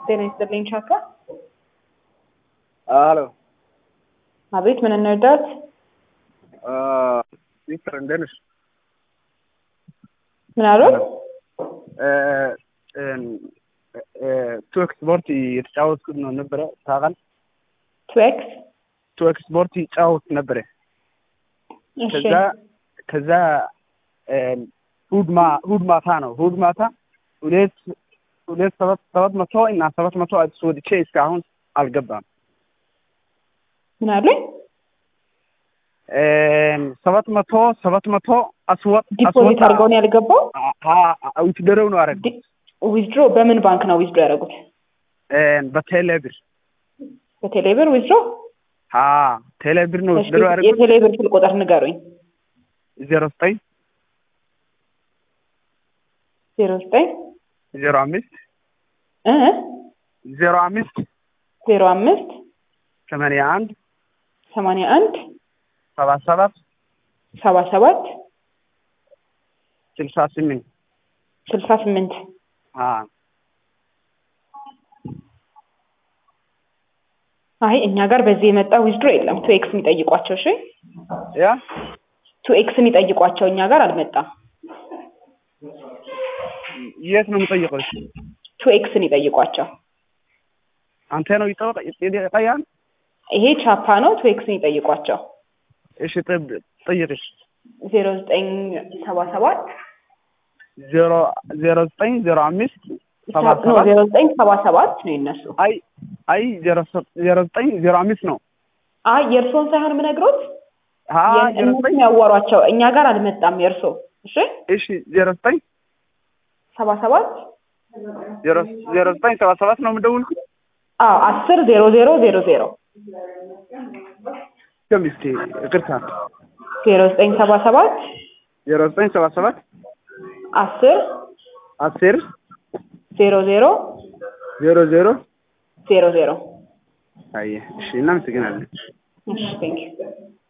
ጤና ይስጥልኝ ቻካ። አሎ አቤት፣ ምን እንርዳት? ቪክተር እንደት ነሽ? ምን አሉት? ቱ ኤክስፖርት የተጫወትኩት ነው ነበረ ታውቃለህ? ትዌክስ ቱ ኤክስፖርት ይጫወት ነበረ። እሺ፣ ከዛ ከዛ እሑድ ማ እሑድ ማታ ነው እሑድ ማታ ሁለት ሁለት ሰባት ሰባት መቶ እና ሰባት መቶ አስወጥቼ እስካሁን አልገባም። ምን አሉኝ? ሰባት መቶ ሰባት መቶ አስወጥ ዲፖዚት አድርገው ነው ያልገባው? ውትደረው ነው አረግ ዊዝድሮ በምን ባንክ ነው ዊዝድሮ ያደረጉት? በቴሌብር በቴሌብር ዊዝድሮ? ቴሌብር ነው እሺ፣ ውትደረው ያደረጉት የቴሌብር ስልክ ቁጥር ንገሩኝ። ዜሮ ዘጠኝ ዜሮ ዘጠኝ ዜሮ አምስት እ ዜሮ አምስት ዜሮ አምስት ሰማንያ አንድ ሰማንያ አንድ ሰባ ሰባት ሰባ ሰባት ስልሳ ስምንት ስልሳ ስምንት አይ እኛ ጋር በዚህ የመጣ ዊዝድሮ የለም። ቱ ኤክስ የሚጠይቋቸው እሺ፣ ያ ቱ ኤክስ የሚጠይቋቸው እኛ ጋር አልመጣም። የት ነው የምጠይቀው? ቱ ኤክስን ይጠይቋቸው። አንተ ነው ይጠይቃል። ይሄ ቻፓ ነው። ቱ ኤክስን ይጠይቋቸው። እሺ ጠብ- ጠይቅሽ ዜሮ ዘጠኝ ሰባ ሰባት ዜሮ ዜሮ ዘጠኝ ዜሮ አምስት ሰባ ነው ሰባት ዜሮ ዘጠኝ ሰባ ሰባት ነው የነሱ። አይ አይ ዜሮ ሰ- ዜሮ ዘጠኝ ዜሮ አምስት ነው። አይ የእርሶን ሳይሆን የምነግሮት አ ዜሮ እነሱ ዘጠኝ ያዋሯቸው እኛ ጋር አልመጣም የእርሶ። እሺ እሺ ዜሮ ዘጠኝ ሰባ ሰባት ዜሮ ዜሮ ዘጠኝ ሰባ ሰባት ነው የምደውልኩት። አዎ አስር ዜሮ ዜሮ ዜሮ ዜሮ ከሚስቴ ይቅርታ ዜሮ ዘጠኝ ሰባ ሰባት ዜሮ ዘጠኝ ሰባ ሰባት አስር አስር ዜሮ ዜሮ ዜሮ ዜሮ ዜሮ ዜሮ አየ እሺ እናመሰግናለን። እሺ ቴንክ ዩ